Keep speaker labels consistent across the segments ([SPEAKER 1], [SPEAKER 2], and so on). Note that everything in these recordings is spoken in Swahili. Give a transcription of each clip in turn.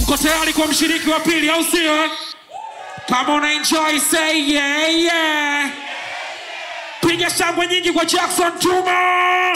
[SPEAKER 1] uko tayari kwa mshiriki wa pili au sio kama una enjoy say yeah, yeah. piga shangwe nyingi kwa jackson tuma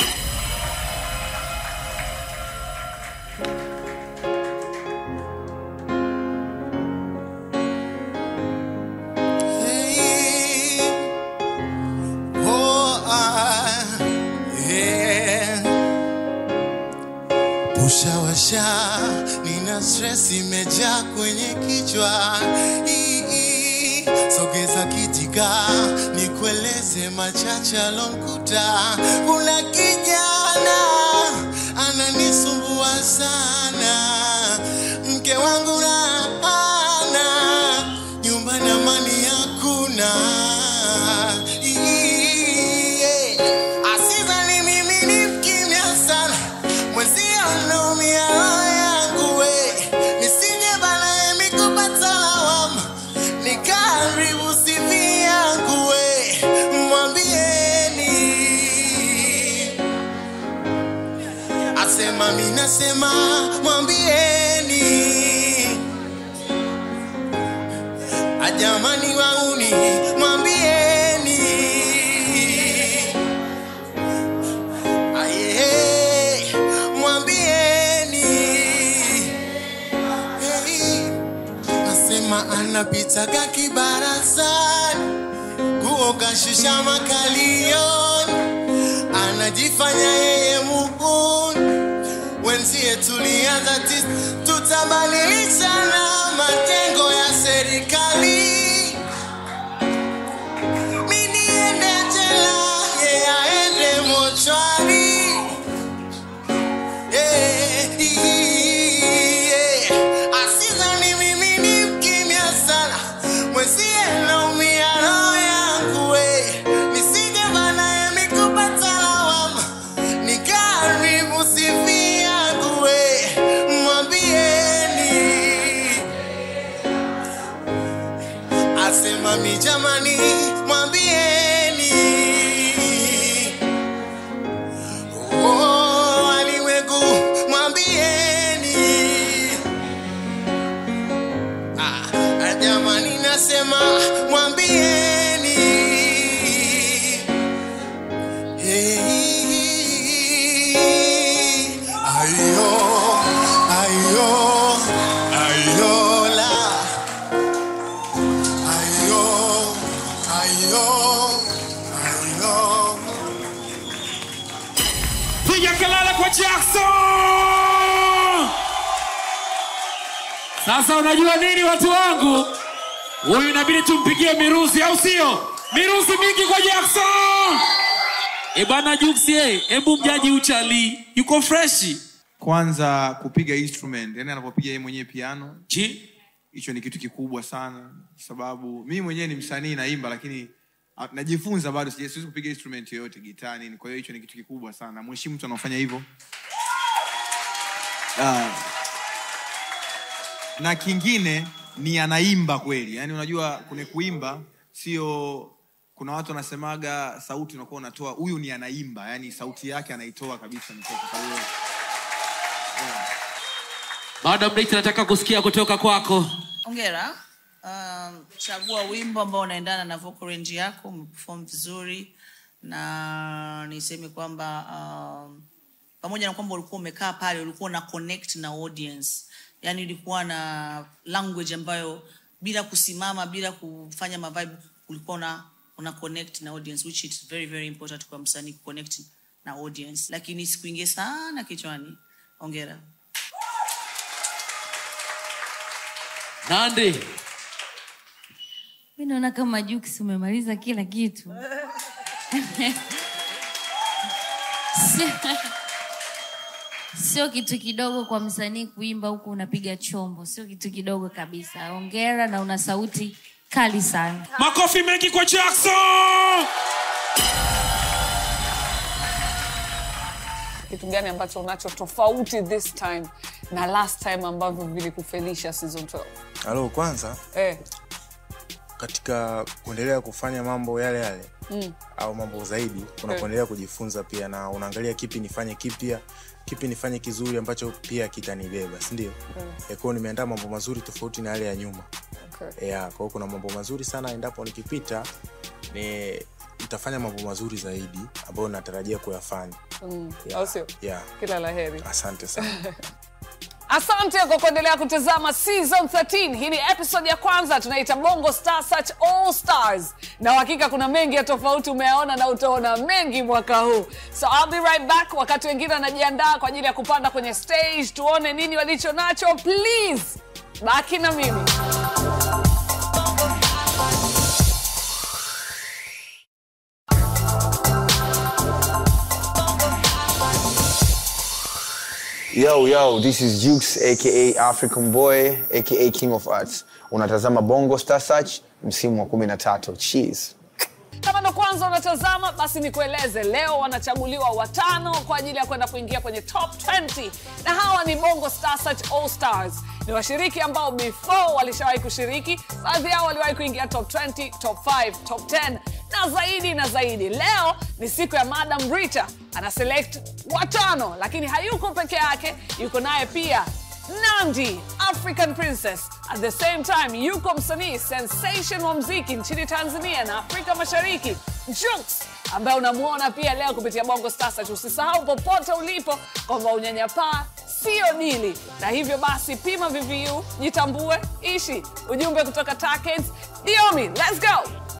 [SPEAKER 2] Ushawasha, nina stress imejaa kwenye kichwa. Ii, ii, Sogeza kitika, nikueleze machache alonkuta. Kuna kijana ananisumbua sana, mke wangu na ana nyumbani, amani hakuna. Ii, yeah. Asizani mimi ni mkimya sana mwenzio naumia roho yangu we nisije bana mikupata lawama nikaribu sivi yangu we mwambieni asema minasema mwambieni ajamani wauni mwambieni Aye, mwambieni hey, nasema anapitaga kibarazani nguo kashusha makalioni anajifanya yeye muhuni wenzie tulianza tis tutabadilishana majengo ya serikali mi niende jela ye aende mochwari Eh, yeah. Asizani mimi ni mkimya sana mwenzie naumia roho yangu we nisije bana mikupata lawama nikaribu sifi yangu we mwambieni asema mi jamani mwambieni Oh, alimwengu mwambieni ah, jamani nasema mwambieni hey, ayo ayo ayola ayo ayo ayo
[SPEAKER 1] piga kelele kwa jackson sasa unajua nini watu wangu huyu inabidi tumpigie miruzi au sio miruzi mingi kwa jackson
[SPEAKER 3] E bwana Juksie, hebu mjaji uchali yuko freshi.
[SPEAKER 4] kwanza kupiga instrument yani anapopiga yeye mwenyewe piano
[SPEAKER 1] Ji?
[SPEAKER 4] hicho ni kitu kikubwa sana sababu mimi mwenyewe ni msanii naimba lakini ah, najifunza bado sija- siwezi kupiga instrument yoyote gitaa nini kwa hiyo hicho ni kitu kikubwa sana mheshimu mtu anaofanya hivyo Ah. na kingine ni anaimba kweli yaani unajua kwenye kuimba sio kuna watu wanasemaga sauti unakuwa unatoa huyu ni anaimba yani sauti yake anaitoa kabisa mtoto kwa hiyo
[SPEAKER 3] Baada break nataka kusikia kutoka kwako.
[SPEAKER 5] ongera um, chagua wimbo ambao unaendana na vocal range yako umeperform vizuri na niseme kwamba um, pamoja na kwamba ulikuwa umekaa pale ulikuwa na connect na audience yani ulikuwa na language ambayo bila kusimama bila kufanya mavibe ulikuwa una, una connect na audience which is very very important kwa msanii kuconnect na audience lakini sikuingie sana kichwani ongera
[SPEAKER 3] Nandi.
[SPEAKER 6] mi naona kama Jux umemaliza kila kitu Sio- sio kitu kidogo kwa msanii kuimba huku unapiga chombo sio kitu kidogo kabisa ongera na una sauti kali sana
[SPEAKER 1] makofi mengi kwa jackson
[SPEAKER 7] kitu gani ambacho unacho tofauti this time na last time ambavyo vilikufelisha season 12
[SPEAKER 8] halo kwanza
[SPEAKER 7] eh,
[SPEAKER 8] katika kuendelea kufanya mambo yale yale au mambo zaidi unapoendelea kujifunza pia na unaangalia kipi nifanye kipya kipi nifanye kizuri ambacho pia kitanibeba sindio mm. kwao nimeandaa mambo mazuri tofauti na yale ya nyuma
[SPEAKER 7] Okay.
[SPEAKER 8] yeah, kwao kuna mambo mazuri sana endapo nikipita ni nitafanya mambo mazuri zaidi ambayo natarajia kuyafanya
[SPEAKER 7] Mm,
[SPEAKER 8] Yeah,
[SPEAKER 7] au sio?
[SPEAKER 8] yeah.
[SPEAKER 7] Kila la heri.
[SPEAKER 8] asante sana
[SPEAKER 7] Asante kwa kuendelea kutazama season 13. Hii ni episode ya kwanza tunaita Bongo Star Search All Stars, na uhakika kuna mengi ya tofauti umeyaona na utaona mengi mwaka huu. So I'll be right back, wakati wengine wanajiandaa kwa ajili ya kupanda kwenye stage, tuone nini walicho nacho. Please baki na mimi.
[SPEAKER 9] Yo, yo, this is Jukes aka African Boy aka King of Arts. Unatazama Bongo Star Search msimu wa 13. Cheers.
[SPEAKER 7] Kama ndo kwanza unatazama, basi nikueleze, leo wanachaguliwa watano kwa ajili ya kwenda kuingia kwenye top 20, na hawa ni Bongo Star Search All Stars. Ni washiriki ambao before walishawahi kushiriki, baadhi yao waliwahi kuingia top 20, top 5, top 10 na zaidi na zaidi. Leo ni siku ya Madam Rita, ana select watano, lakini hayuko peke yake, yuko naye pia Nandi, African Princess. At the same time, yuko msanii sensation wa mziki nchini Tanzania na Afrika Mashariki, Jux, ambaye unamwona pia leo kupitia Bongo Star Search. Usisahau popote ulipo kwamba unyanyapaa sio dili, na hivyo basi pima VVU, jitambue, ishi. Ujumbe kutoka Takens, Diomi, let's go!